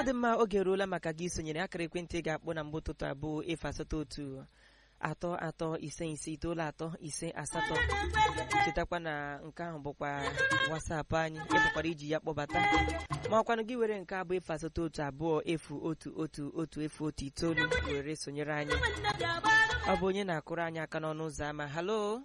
dị mma oge eruola maka gị sonyere akara ekwentị ga-akpọ na mgbe ụtụtụ abụọ efu asatọ otu atọ atọ ise ise itoolu atọ ise asatọ chetakwa na nke ahụ bụkwa wasapụ anyị ịpụkwara iji ya kpọbata ma ọkwanụ gị were nke abụọ efu asatọ otu abụọ efu otu otu otu efu otu itoolu were sonyere anyị ọ bụ onye na-akụrụ anyị aka n'ọnụ ụzọ ámá halo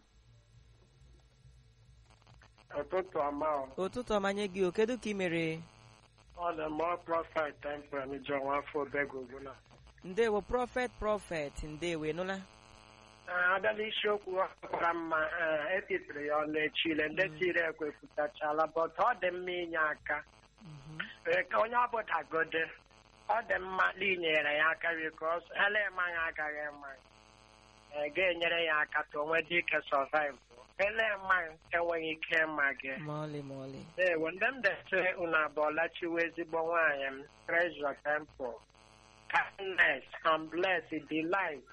ụtụtụ ọma ọ. ụtụtụ ọmanye gị o kedu ka ị mere ọ dị mma prọfet temple n'ijọ nwafọ obegogula ndewo prọfet prọfet ndewo ịnụla abịala isiokwu ọ kwara mma ee, etitiri ya ọnụ echile ndị tiri ekwepụtachala but ọ dị mma inye aka Ee, ka onye ọbụdagode ọ dị mma na inyere ya aka bikos ele mmanya agaghị mmanya Ee, ga-enyere ya aka ka o nwee ike survive ele mmanya enweghị ike ịma gị ma ọlị ma ọlị ewo ndị m dete unu abụọla chiwe ezigbo nwaanyị m treasure temple kindness and bless delight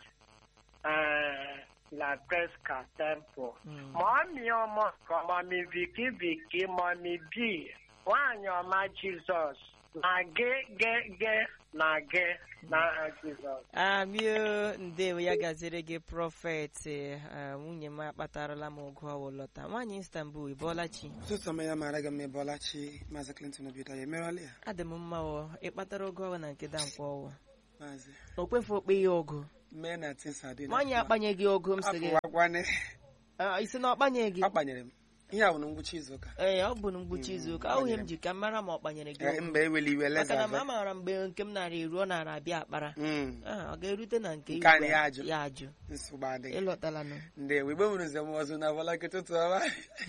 eh, la pesca temple Mm. mọmi ọmọ ka mọmi viki viki mọmi bi nwaanyị ọma jizọs na gị gị gị na gị na jizọs amio ndewo ya gaziri gị prọfet eh, nwunye m akpatarala m ụgụ ọwụ lọta nwaanyị istanbul ịbọọlachi ụtụtụ ọma ya mara gị mma ịbọlachi maazị clinton obido ya emerọla ya adị m mma ọ ịkpatara ụgụ ọwụ na nke dankwa ọwụ maazị o kwefu okpe ya ọgụ mee na tinsadị nwaanyị akpanyeghị ọgụ m sị gị akpụwagwane Ah, isi na ọ kpanyeghị akpanyere m ihe a bụ na ngwụcha izu ụka ee ọ bụ na mgbuchi izu ụka ahụghị m ji ka m mara ma ọ kpanyere gị Eh, ọgụ. mba eweli iwe maka na leza ma amaara mgbe nke m nara eru ọ nara abịa akpara Mm, Ah, ọ ga-erute na nke Nke anyị igwe ya ajụ. ya ajụ nsogbu adịghị ịlọtalanụ ndewo igbe nwere nzem ọzọ na bọla ụtụtụ ọma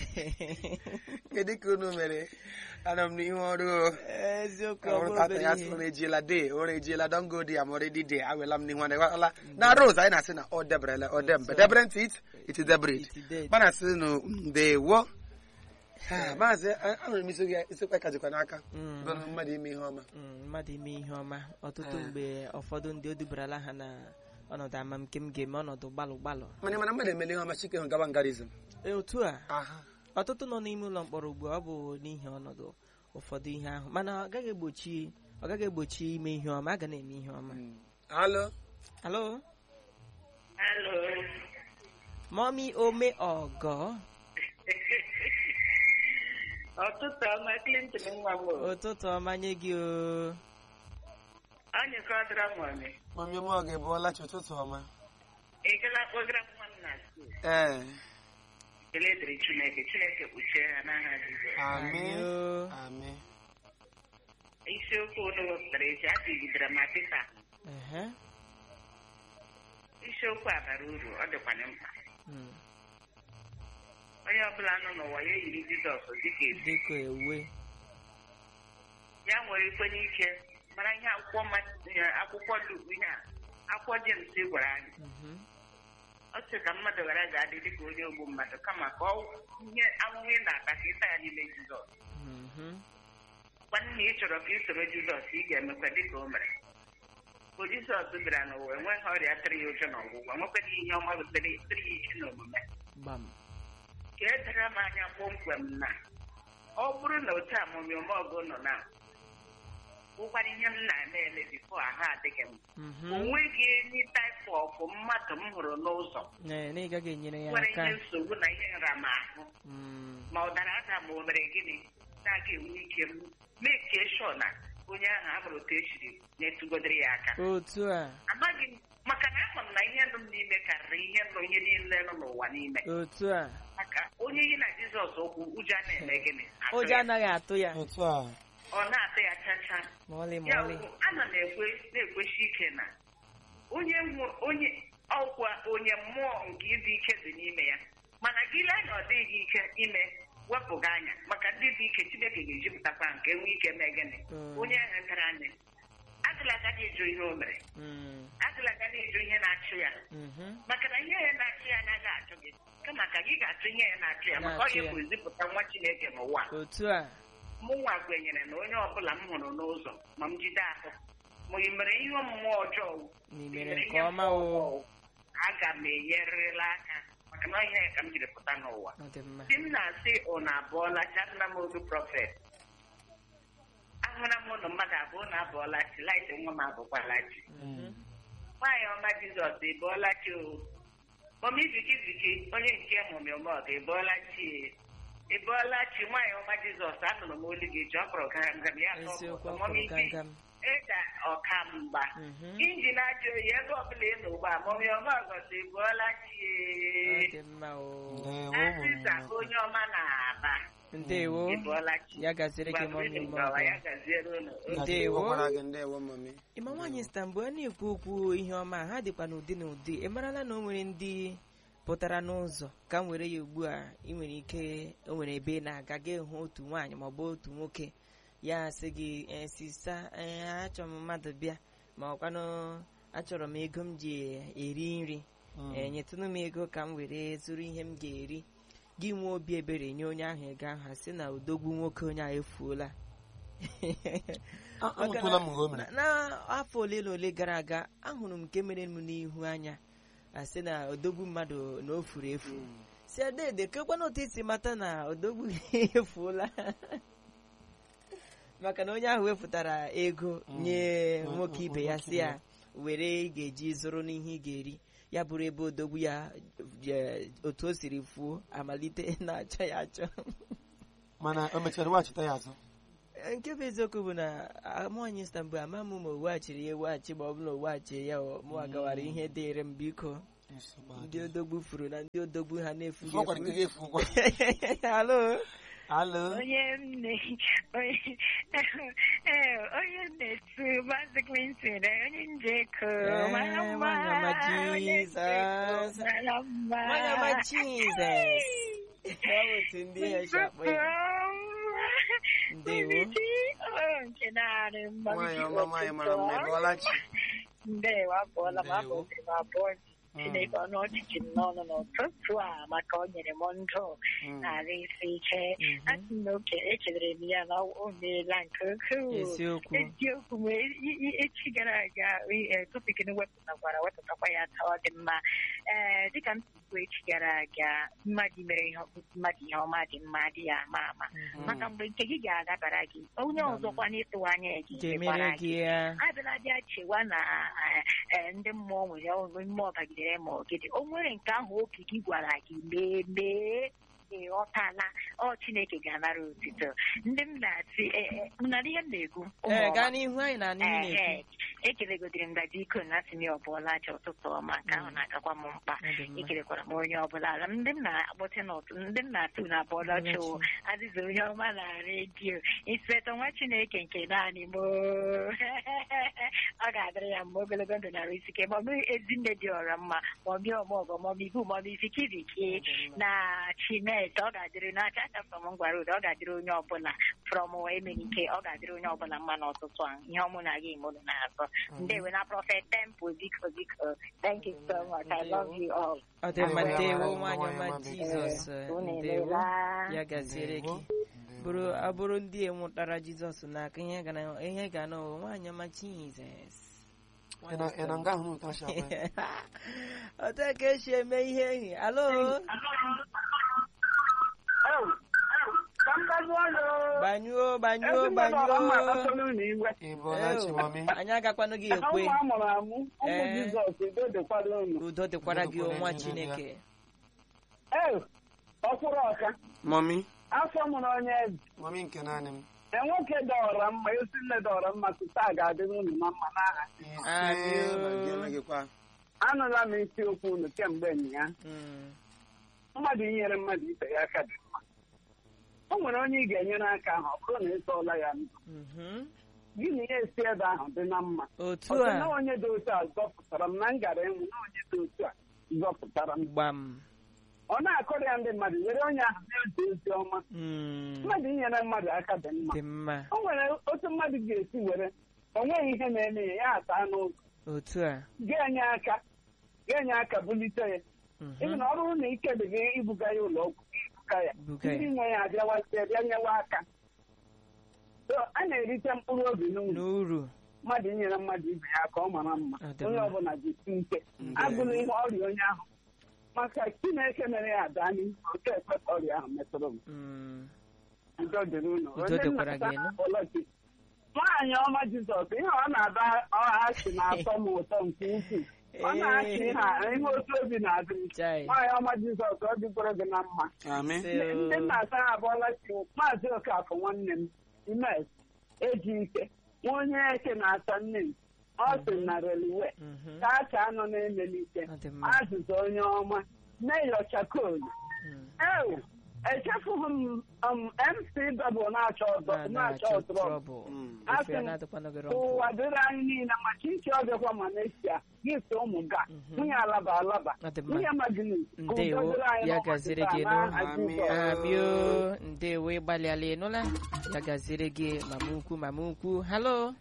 kedu ka unu mere ana m n'ihu ọrụ o. eziokwu ọ ọrụ bụrụ tata obere ya ihe. sị ụra ejiela de ụra ejiela dongo di amoredi de awela m n'ihu ọla na rose anyị na-asị na ọ deberele ọ dembe debere ntị it iti debrid It did. mana sị nụ ndewo Ha, maazị a- anụrụ m isi gị isikwa ka jikwa n'aka Mm. bụ na mmadụ ime ihe ọma Mm, mmadụ ime ihe ọma ọtụtụ Ah. mgbe ụfọdụ ndị o dubarala ha na ọnọdụ amamke m ga-eme ọnọdụ gbalụ gbalụ mana mana mmadụ emele ihe ọma chike hụ gaba ngarizm Ee, otu a aha ọtụtụ nọ n'ime ụlọ mkpọrọ ugbu a ọ bụ n'ihi ọnọdụ ụfọdụ ihe ahụ mana ọ gaghị egbochi ọ gaghị egbochi ime ihe ọma a ga na-eme ihe ọma alo alo Hello. mọmi ome ọgọ Ọtụtụ ọma Clinton nwa m. ụtụtụ ọma nye gị o Anyị kọdara mọmị. mami m ọ ga-ebuola chi ụtụtụ ọma Ị gala kpọgara nwa m na skuul. ee Ekele dịrị Chineke. Chineke kpuchie ha n'aha Jizọs. amị Ayo. amị Isiokwu unu wepụtara echi a dịgidere ma Pita. Ehe. Isiokwu a bara uru ọ dịkwanye mkpa. Mm. Onye ọbụla nọ n'ụwa ya yiri Jizọs dịka ezi. dịka ewe Ya nwere ikwe n'ike mara ihe akwụkwọ mma- ihe akwụkwọ Luk ihe a akwụkwọ Jems gwara anyị. Mhm. ọ sị ka mmadụ ghara ga-adị dịka onye ogbu mmadụ kama ka ọ ihe ahụhụ ị na-ata ka ịta ya n'ime Jizọs Mhm. gwanụ na ị chọrọ ka ị soro Jizọs ị ga-emekwa dịka o mere ka Jizọs bịara n'ụwa enweghị ọrịa tịrị ya ụjọ n'ọgwụgwọ nwekwaghị ihe ọma butere tịrị ya ike n'omume gbam ka e dara m anya kpọmkwem na ọ bụrụ na otu amụmịome ọgụ nọ na ụkwara ihe m na-eme eme bifo ahụ adịghị m Mhm. o nweghị enyi taịpọpụ mmadụ m hụrụ n'ụzọ Ee, na ị gaghị enyere ya nwere aka ihe nsogbu na ihe nramahụ Mm. ma ọ dara ada ma o mere gịnị na-aga enwe ike m mee ka eshọ na onye ahụ abụrụ ka esiri na-etugodere ya aka otu a amaghị m maka na ama m na ihe nọ m n'ime karịrị ihe nọ ihe niile nọ n'ụwa n'ime otu a maka onye yi na jizọs okwu ụjọ a na-eme gịnị Atụ ụjọ ya. anaghị atụ ya otu a ọ na-atụ ya chacha ma ọlị ma ya ọlị bụ ana m ekwe na-ekwesi ike na onye nwe- onye ọkwa onye mmụọ nke ịdị ike dị n'ime ya mana gị lee na ọ dịghị ike ime wepụga anya maka ndị dị ike chineke ga-ejupụtakwa nke nwee ike mee gịnị Mm. onye ahụ gara anya agụla agadi ịjụ ihe o mere Mm. agụla agadi ịjụ ihe na-achụ ya Mhm. maka na ihe ya na-achụ ya anaghị achụ gị kama ka gị ga-achụ ihe ya na-achụ ya maka ọ Na-achụ ya ya. bụ zipụta nwa chineke n'ụwa otu a mụnwa kwenyere na onye ọbụla m hụrụ n'ụzọ ma m jide ahụ ma ị mere ihe omume ọjọọ na ị ị mere mere nke ihe ọma o ọjọọ, aga m enyerịrịla aka maka na ihe ya ka m jiri pụta n'ụwa ọ dị mma di m na-asị ụnụ abụọla chatụla m oge prọfet ahụla m ụnụ mmadụ abụọ na abụọla chi laịtị nwa m abụkwala chi nwaanyị ọma jizọs ịbụọla chi o mọmi viki viki onye nke mụmị ọmọg ịbụọla chi e. ịbụọla chi nwaanyị ọma jizọs anụrụ m olu gị ji ọ kpọrọ gangam ya ka ọ bụ eziokwu ọkụ. ọ mọmi kwụrụ ike gangam ịda ọka mgba Mhm. injin ajọ oyi ebe ọbụla ị nọ ugbu a mọmi ọmọg ọsọ ịbụọla chi ọ e. dị mma o ndewo asịsa ụmụ onye ọma na-aba ndewo ịbụọla chi ya gaziri gị mọmi Gbakwuru gawa, ya mọgọ gaziere unu ndewo Ọkwara gị ndewo mami ịma nwaanyị sta mgbe a na-ekwu okwu ihe ọma ha dịkwa n'ụdị na ụdị ị marala na o nwere ndị pụtara n'ụzọ ka m were ya ugbu a ị nwere ike o nwere ebe ị na-aga ga hụ otu nwaanyị maọbụ otu nwoke ya sị gị "Eh, sista eh, achọrọ m mmadụ bịa ma ọkwanụ achọrọ m ego m ji eri nri ee nyetụnụ m ego ka m were zụrụ ihe m ga-eri gị nwee obi ebere nye onye ahụ ego ahụ a sị na odogwu nwoke onye ahụ efuola amụtụla m nke o mere Na- n'afọ ole na ole gara aga ahụrụ m nke mere m n'ihu anya asị na odogwu mmadụ na o furu efu si adede kekwana otu isi mata na odogwu gị efuola maka na onye ahụ wepụtara ego nye Mm. nwoke ibe ya si ya were ị ga-eji zụrụ n'ihe ị ga-eri ya bụrụ ebe odogwu ya je- otu o siri fuo amalite na-achọ ya achọ mana o mechara weghachita ya azụ nke bụ eziokwu bụ na amụanyị stambul ama m ma o weghachiri ya eweghachi ma ọ bụ na o weghachiri ya ọ mụ agawara ihe dịịrị m biko Nsogbu ndị adịghị. odogwu furu na ndị odogwu ha na-efughị Ọ gwara nke gị efu ụgwọ efu alo alo onye m na onye ee, onye m na-etu Maazị Clinton eh, onye njeko Eh, mara mma nwanyị ọma onye njeko, Jesus. mara mma nwanyị ọma Jizọs ya bụ otu ndị ihe si akpọ ya ndewo Oh, nke narị mma nwaanyị ọma nwaanyị mara mma ị bụọla chi ndewo abụọla m Ndewo. abụziri m abụọ Chineke ọnụ ọchịchị m n'ọnụ n'ụtụtụ a maka o nyere m ndụ narị isi ike asị m na oke ekelere m ya na o meela nke ukwuu eziokwu eziokwu m e- e- echi gara aga e- topik na wepụtakwara wepụtakwa ya taa ọ dị mma ee dịka m si kwuo echi gara aga mmadụ mere ihe mmadụ ihe ọma dị mma dị ya ama ama maka mgbe nke gị ga-agabara gị onye ọzọkwa n'ịtụ anya gị ga-emere mekwara gị ya abịala bịa chewa na eh, eh, ndị mmụọ nwere ọrụ mmụọ bagidere ma ọgịdị o nwere nke ahụ obi gị gwara gị mee mee ịghọtala ọ chineke ga-anara otito ndị m na-asị eh, eh, m nara ihe m na-ekwu ụmụ ee ọma. gaa n'ihu anyị na n'ihu na-ekwu Ehe, ekelegodiri m ngaji iko na asị m ya ọbụla aja ụtụtụ ọma nke ahụ na-agakwa m mkpa Ọ dị mma. ekelekwara m onye ọbụla ala ndị m na-akpọte n'ụtụ ndị m na-atụ na bọọlụ Onye ọchụ chi. azịza onye ọma na redio inspector nwa chineke nke naanị m ọ ga-adịrị ya mma ogologo ndụ na isi ike maọbụ ezinne dị ọra mma maọbụ ọmọgọ maọbụ ibu maọbụ ifikiriki na chineke ọ ga-adịrị n'aka aka from ngwara ụda ọ ga-adịrị onye ọbụla from emenike ọ ga-adịrị onye ọbụla mma n'ọtụtụ a ihe ọmụ na gị mụrụ na-azọ ndewe na prọfet temple biko biko thank you so much i love you all ọ dị mma Ndewo, ndewo ndewo, nwanyị ọma ndewo. jizọs unu ndewo emeela ya gaziere gị bụrụ abụrụ ndị enwetara jizọs n'aka ihe ga na ihe ga na nwaanyị ọma jizọs ị na- ị na nga ahụ n'ụtọ asị akpa ya? otu ka esi eme ihe ehi alo gbanyụo gbanyụo gbanyụo ị bụọla chi mami anyị agakwanụ gị ekwe ụmụ amụrụ amụ ụmụ Ee. jizọs udo dịkwara unu udo dịkwara gị Udo dịkwara nwa gị, chineke ee ọkwụrụ ọka mami afọ mụrụ onye eze mami nke naanị m e nwoke dọọrọ mma esi nne dọọrọ mma tuta a ga-adịrị unu na mma n'aha ise na gị emeghịkwa anụla m isiokwu unu kemgbe ya Mm, mmadụ inyere mmadụ ibe ya aka dị mma o nwere onye ị ga-enyere aka ahụ ọ bụrụ na ị tọọla ya ndụ mhm. gị na ya esi ebe ahụ dị na mma otu ọsọ a na onye dị otu a zọpụtara m na m gara enwu na onye dị otu a zọpụtara m gbam ọ na-akọrọ ya ndị mmadụ were onye ahụ na-ezi ozi ọma Mm, mmadụ inyere mmadụ aka dị mma dị mma o nwere otu mmadụ ga-esi were o nweghị ihe na-eme ya ya ata n'ụzọ otu a ga-enye aka ga-enye aka bulite ya mhm. ịbụ na ọ bụrụ na ike dị gị ibuga ya ụlọ ọgwụ gị ibuga ya Buga ya. ndị nwe ya abịawazie bịa nyewa aka so a na-erite mkpụrụ obi n'uru n'uru mmadụ inyere mmadụ ibe ya aka ọ mara mma Ọ dị onye mma. ọbụla jisi ike agụla ihe ọrịa onye ahụ maka chineke mere ya ada n'ihu oke ekwe ka ọrịa ahụ metụrụ m Mm, udo dịrị unu Udo dịkwara gị, nụ. nwaanyị nwaanyị ọma Jizọs ihe ọ na-aba ọhachi na-atọ m ụtọ nke ukwuu ọ na-achị ha ihe otu obi na-adị Chai. nwaanyị ọma Jizọs ọ dịkwara gị na mma Amị. Ise ndị o. nna asa ha abụọla chi maazị Okafọ nwanne m imes eji ike nwa onye eke na-ata nne m ọ sị na reliwe Mhm. kacha anọ na-emelite Ọ dị mma. azụzụ onye ọma meyo chakolu Mm. ewu echefughị m um, mc dọbụl na-achọ ọzọ Na- na-achọ na-achọ ọtụrọ trouble. Mm. Asị Ofe ya m, na-adịkwanụ gị ụwa rọmpụ. dịrị anyị niile ma chichi ọbịakwa Malaysia gift ụmụ ga Mhm. nwunye alaba alaba Ọ dị mma. nwunye magnet Ndewo, ya gaziri gị nụ. Amio, ndewo ịgbalịala ịnụla ya gaziere gị mama ukwu mama ukwu halo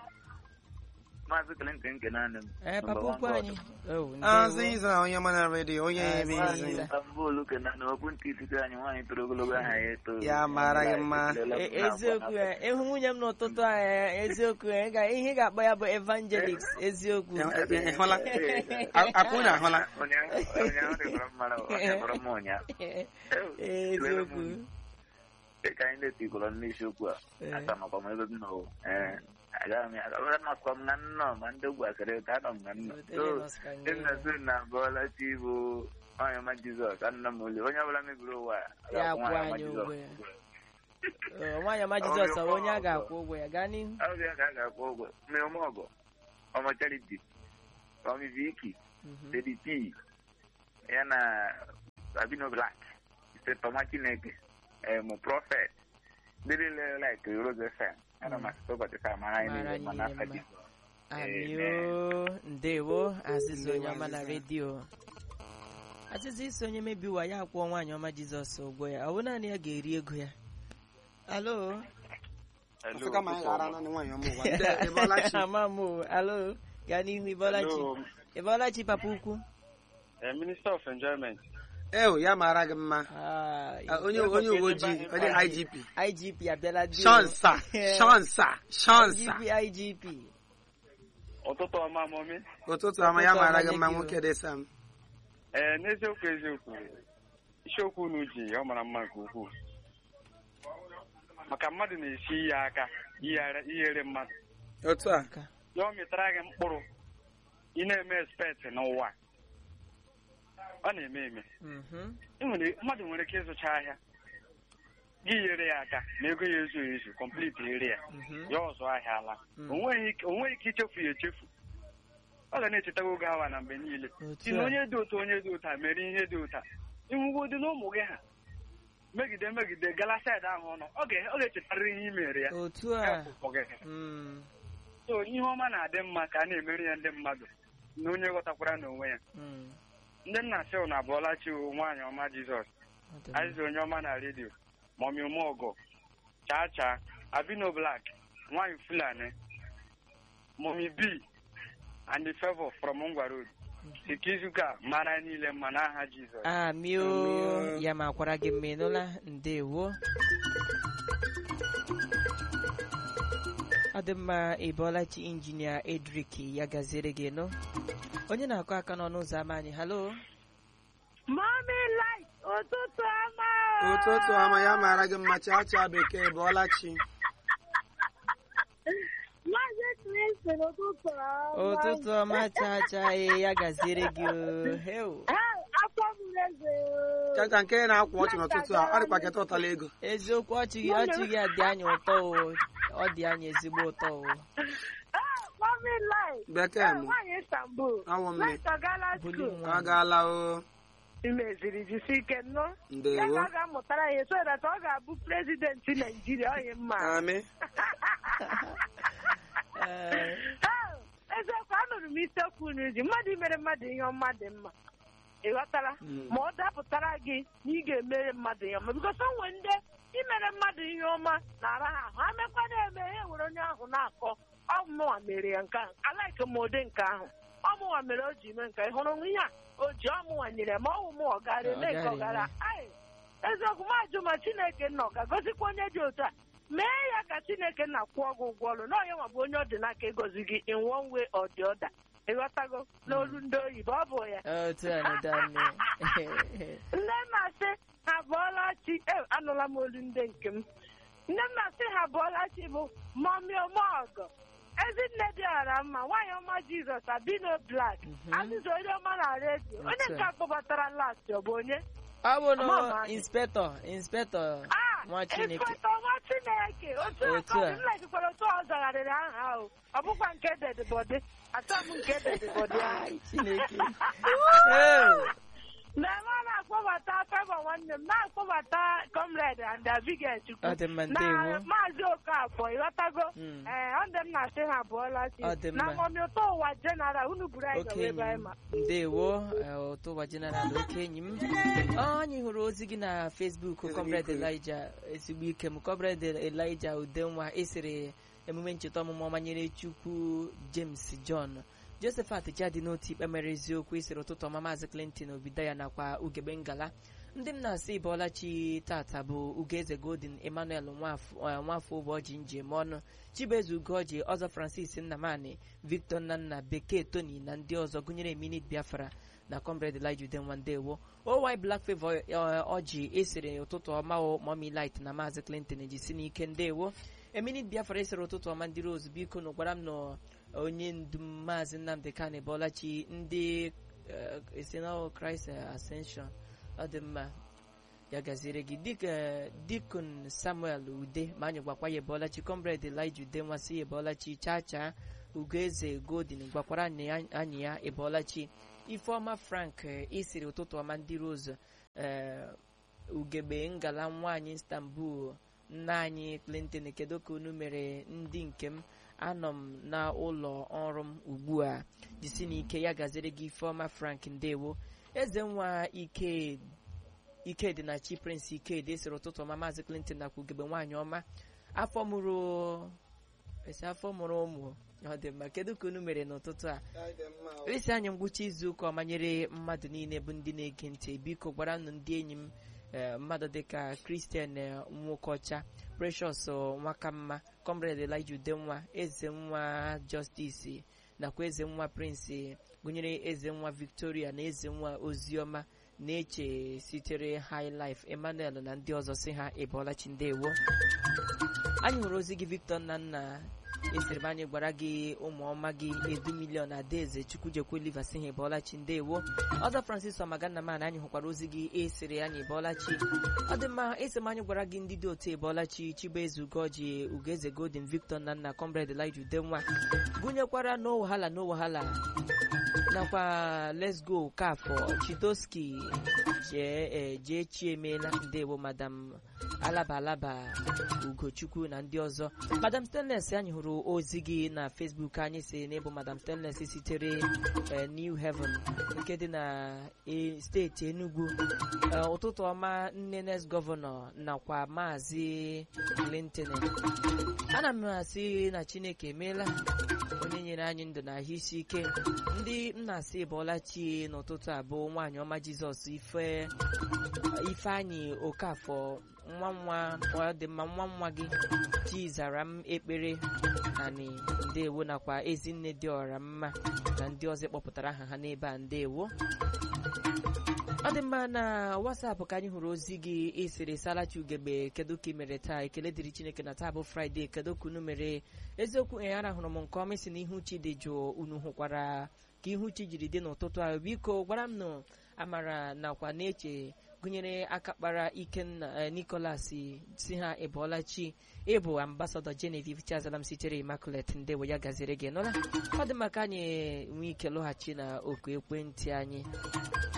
Maazị Clinton nke naanị m. ee papa ukwu anyị Oh, Azụ ndewo. ịza onye mana redio onye Azụ ebe ịza. izi. Istanbul ke naanị okwu ntị itite anyị nwaanyị toro ogologo aha ya eto. Ya mara gị mma. E- eziokwu ya ịhụ nwunye m n'ụtụtụ a eh, eziokwu ya ị ga- ihe ị ga-akpọ ya bụ evangelist eziokwu Ị- ị- ị hụla? A- Akwụ na ahụla. Ụnyaahụ ụnyaahụ dịkwara mmadụ ọ kpọrọ m ụnyaahụ. eziokwu Dịka anyị na-etikwara n'isiokwu a, Eh. aka makwa m ebe m nọ. Eh, agaghị m aga makwa m na nnọọ ma ndị ogwu asịrị ka anọ m na nnọọ. So, ndị nna so na abụọla chi bụ onye ọma Jizọs anọ m ole onye ọbụla mebiri ụwa a, ọ Ya ga-akwụ akwụ nwaanyị ọma anyị Jizọs ụgwọ ya. ụgwọ. Eh, nwaanyị ọma jizọs ọ onye a ga-akwụ ụgwọ ya gaa n'ihu Ọbịa ka a ga-akwụ ụgwọ mmemme ọgọ ọmọ charity ọmị viki Mhm. Lady P ya na Sabino Black Toma Chineke em Prophet ndị niile like Rose FM ana m asịta ụbọchị taa mara anyị Mara niile anyị ma niile n'aka mma. Jizọs amio ndewo azịza onye ọma na Azịza. redio azịza isi onye mebi ụwa ya akwụọ nwaanyị ọma jizọs ụgwọ ya ọ bụ naanị ya ga-eri ego ya alo Ọsị kama anyị ghara naanị nwaanyị ọmụ ụwa. Ndị Ebolachi. ama m o. alo gaa n'ihu ịbọlachi ịbọlachi papa ukwu Minister of Enjoyment. Ewu, ya mara gị mma. Ah, Ah, Onye onye uwe ojii, onye IGP. igp abịala di o. Shonsa, Shonsa, Shonsa. igp igp Ụtụtụ ọma mọmi. Ụtụtụ ọma ya Ụtụtụ mara ọma gị mma nye gị o. nwoke dị Sam. Ee, n'eziokwu eziokwu, isiokwu unu ji ọ mara mma nke ukwuu. Maka mmadụ na-esi ihe aka ihere ihere mmadụ. Otu a. Ya ọ mịtara gị mkpụrụ ị na-eme expect n'ụwa. Ọ na-eme eme. Mhm. Ị nwere- Mmadụ nwere ike ịzụcha ahịa gị yere ya aka na ego ya ezu ezu complete ere ya Mhm. ya ọzọ ahịa ala Mm. o nweghị ike- o nweghị ike ichefu ya echefu ọ ga na-echetawa oge awa na mgbe niile Otu si na a. onye dị ụtọ onye dị ụta mere ihe dị ụta ịnwụgodị na ụmụ gị ha megide megide gala saịdị ahụ ọnụ ọ ga- ọ ga-echetarịrị ihe i mere ya otu a Hepụ gị. Mm, so ihe ọma na-adị mma ka a na-emere ya ndị mmadụ na onye ghọtakwara n'onwe ya mm. ndị nna sị na abụọla chi nwaanyị ọma jizọs Ọ dị mma. azịza onye ọma na redio mọmi ụmụọgọ chaa chaa abino blak nwaanyị fulani mọmi b and the favor from ngwa road ikizuka mara niile mma n'aha jizọs amio Amio. ya makwara gị mma ịnụla ndewo ọ dị mma ịbọlachi injinia edrik ya gaziere gị nụ onye na-akụ aka n'ọnụ ụzọ ámá anyị halo Mommy light ụtụtụ ọma. Ụtụtụ ọma ya mara gị mma chaa chaa bekee Ebolachi. Maazị Clinton ụtụtụ ọma. ụtụtụ ọma chaa chaa ee, ya gaziere gị o Heu. Hey, afọ mụrụ eze. Chacha nke na-akwa ọchị n'ụtụtụ a, ọ dịkwa keta ụtala ego. eziokwu ọchị gị ọchị gị a dị anyị ụtọ o ọ dị anyị ezigbo ụtọ o Hey, Mommy light. Bekee Hey, m, nwaanyị Istanbul. awụ m Light ọ gaala Buli school. nwa. ọ gaala o. imeziri jisi ike nnọọ ya Ndewo. ka ọ ga-amụtara ya so that ọ ga-abụ prezidenti naijiria onye mma Amị. Ee, Ah, eziokwu anụrụ m isiokwu unu ji mmadụ imere mmadụ ihe ọma dị mma ị ghọtara Mm. ma ọ dapụtara gị na ị ga-emere mmadụ ihe ọma bikọs o nwere ndị imere mmadụ ihe ọma na-ara ha ahụ ha mekwana eme ya were onye ahụ na-akọ ọmụnwa mere ya nke ahụ alaike m ụdị nke ahụ ọmụnwa mere o ji mee nke ị hụrụ ihe a o ji ọmụnwa nyere ma ọ mụ ọgara eme nke ọgara Ai, eziokwu m ajụ ma chineke nna ọ ga-agọzikwa onye dị otu a mee ya ka chineke nna kwụọ gị ụgwọ ọrụ na onye nwa bụ onye ọ dị n'aka ịgọzi gị in one way or the other ịghọtago n'olu ndị oyibo ọ bụ ya otu a na dame nne na-asị ha bụọla chi e anụla m olu ndị nke m nne m na-asị ha bụọla chi bụ mọmi omeọgọ ezinne dị ọra mma nwaanyị ọma jizọs abino blak azịza onye ọma na redio onye nke akpọbatara last ọ bụ onye ọ bụ na Mama. inspector inspector nwa chineke Inspector nwa chineke otu Otu a. aka m lejikwara otu ọ zagharịrị aha ahụ ọ bụkwa nke dedebọdị atọ m nke dedebọdị ahụ chineke Ee. na ebe a na-akpọbata fevọ nwanne m na-akpọbata comrade and abigail chukwu Ọ dị mma, na ndewo. maazị okafọ ịghọtago Mm. ee ọ dị m na-asị ha abụọla chi Ọ dị na mma. mọmi ụtọ ụwa jeneral unu buru anyị gawa okenye ebe anyị m ma ndewo eh, ụtụwa jeneral okenye m Ọ, anyị hụrụ ozi gị na facebook comrade elija ezigbo ike m comrade elija udenwa esere emume ncheta ọmụmụ ọma nyere chukwu james john josephat jadi n'otu ikpe mere eziokwu esere ụtụtụ ọma maazị clinton obidaya nakwa ugegbe ngala ndị m na-asị ịbọọlachi tata bụ ugeze golden emmanuel nwafọ eh, nwafọ ụbọchị njem ọnụ chibueze ugoji ọzọ francis nnamani victor nnanna bekee tony na ndị ọzọ gụnyere minit biafra na comrade elija udenwa ndewo owy black favor eh, ọjị esere ụtụtụ ọma o momi light na maazị clinton ejisi n'ike ndewo eminit biafra esere ụtụtụ ọma ndị rose biko nụ gwara m na onye ndu m maazị nnamdị kani bọlachi ndị eh, esenal christ ascension ọ dị mma ya gaziere gị dịka dikon samuel ude ma anyị gwakwa ya bọlachi comrade elija ude nwasị ya bọlachi chaa chaa ugoeze godin gwakwara anyị ya- anyị ya ịbọlachi ifeọma frank eh, isiri ụtụtụ ọma ndị rose eh, ugegbe ngala nwaanyị istanbul nna anyị clinton kedu ka unu mere ndị nke m anọ m na ụlọ ọrụ m ugbu a jisi n'ike ya gaziri gị ifeọma frank ndewo eze nwa ike ikedi na chi prince ikedi esiri ụtụtụ ọma maazị clinton nakwa ugegbe nwaanyị ọma afọ mụrụ esi afọ mụrụ ụmụ ọ dị mma kedu ka unu mere n'ụtụtụ a esi anyị ngwụcha izu ụka ọma nyere mmadụ niile bụ ndị na-ege ntị biko gwara nụ ndị enyi m eh, mmadụ dịka kristian nwokocha precious nwakamma comrade elija udenwa eze nwa justice nakwa eze nwa prince gụnyere eze nwa victoria na eze nwa oziọma na-eche sitere high life emmanuel na ndị ọzọ si ha ịbọọlachi ndewo anyị hụrụ ozi gị victor nnanna esiri m anyị gwara gị ụmụọma gị edu milion adaeze chukwujekwe liva si ha ịbọọlachi ndewo ọzọ francis ọmagannamana anyị hụkwara ozi gị esiri anyị ịbọọlachi ọ dị mma esi m anyị gwara gị ndị dị otu ịbọọlachi chibueze ugoji ugeze golden victor nnanna comrade elija udenwa gụnyekwara no wahala no wahala nakwa let's go kafọ chidoski jee eh, jee chiemela ndewo madam alaba alaba ugochukwu na ndị ọzọ madam stainless anyị hụrụ ozi gị na facebook anyị si n'ịbụ madam stainless sitere eh, new heaven nke dị na eh, steeti enugu Eh, ụtụtụ ọma nne next gọvanọ nakwa maazị clinton ana m asị na chineke emeela onye nyere anyị ndụ na ahụ isi ike ndị m na-asị bụọla chi n'ụtụtụ abụọ nwaanyị ọma jizọs ife ifeanyị okafọ nwa nwa ọ dị mma nwa nwa gị chi zara m ekpere ani ndewo nakwa ezinne dị ọra mma na ndị ọzọ kpọpụtara aha ha n'ebe a ndewo ọ dị mma na wasapụ ka anyị hụrụ ozi gị esere salachi ugegbe kedu ka ị mere taa ekele dịrị chineke na taa bụ fraịde kedu ka unu mere eziokwu ee arahụrụ m nke ọma isi na ihu chi dị jụụ unu hụkwara ka ihu chi jiri dị n'ụtụtụ ahụ biko gwara m nụ amara nakwa na-eche gụnyere aka kpara ikenna eh, nicholas si ha ịbụọla chi ịbụ ambasadọ genevieve chiazalam sitere immaculate ndewo ya gaziri gị nụla ọ dị maka anyị nwee ike lọghachi na oku ekwentị anyị